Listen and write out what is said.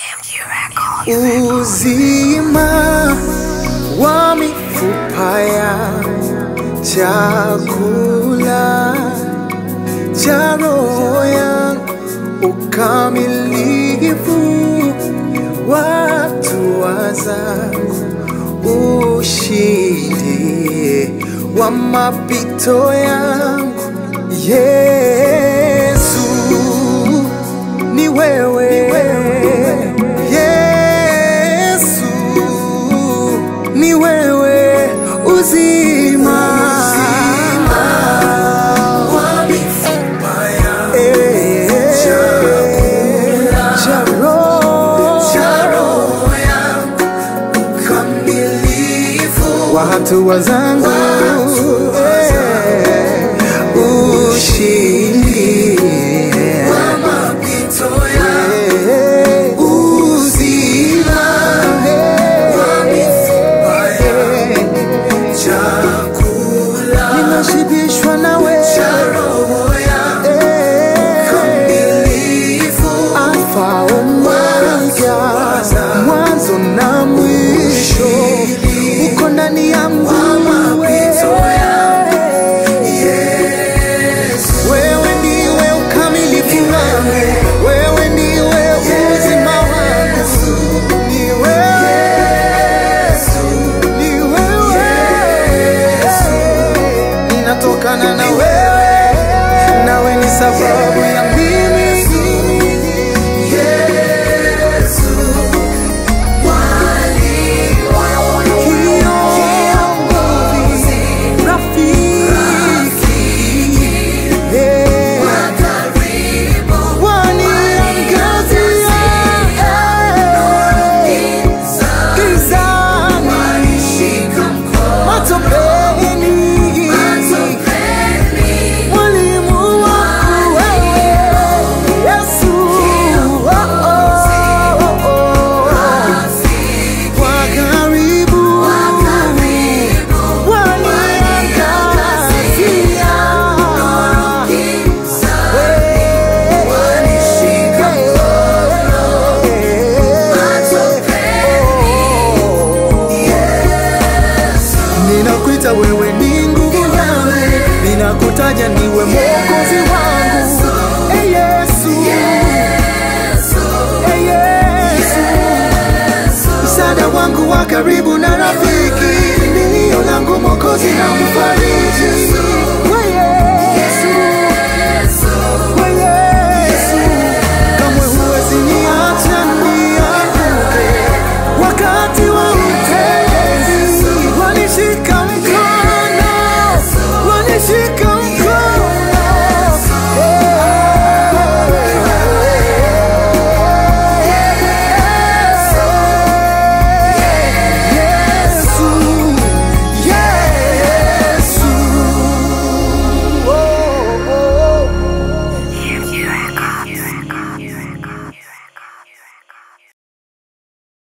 uzima wa mifupa ya chakula cha roho yangu, ukamilifu watu wazangu, ushindi wa mapito yangu, Yesu ni wewe, Yesu ni wewe, uzima wa mifupa yangu, cha roho wa hatua zangu eh, ushindi eh, uzima eh, ninashibishwa nawe eh, Alfa Omega, mwanzo na mwisho, uko ndani yangu wewe ndiwe ukamilifu wangu, wewe ndiwe uzima wangu, ni wewe, ni wewe, ninatokana na wewe, nawe ni sababu ya mimi Kiongozi, rafiki, eh, waniangazia, eh, gizani, matopeni, mwalimu wangu wewe, Yesu, oh, oh, oh, oh. Kwa karibu, Ninakuita wewe ni nguvu yangu, ninakutaja niwe mwokozi wangu. Ee Yesu, Ee Yesu, msaada wangu wa karibu na rafiki, nilio langu mwokozi na mfalme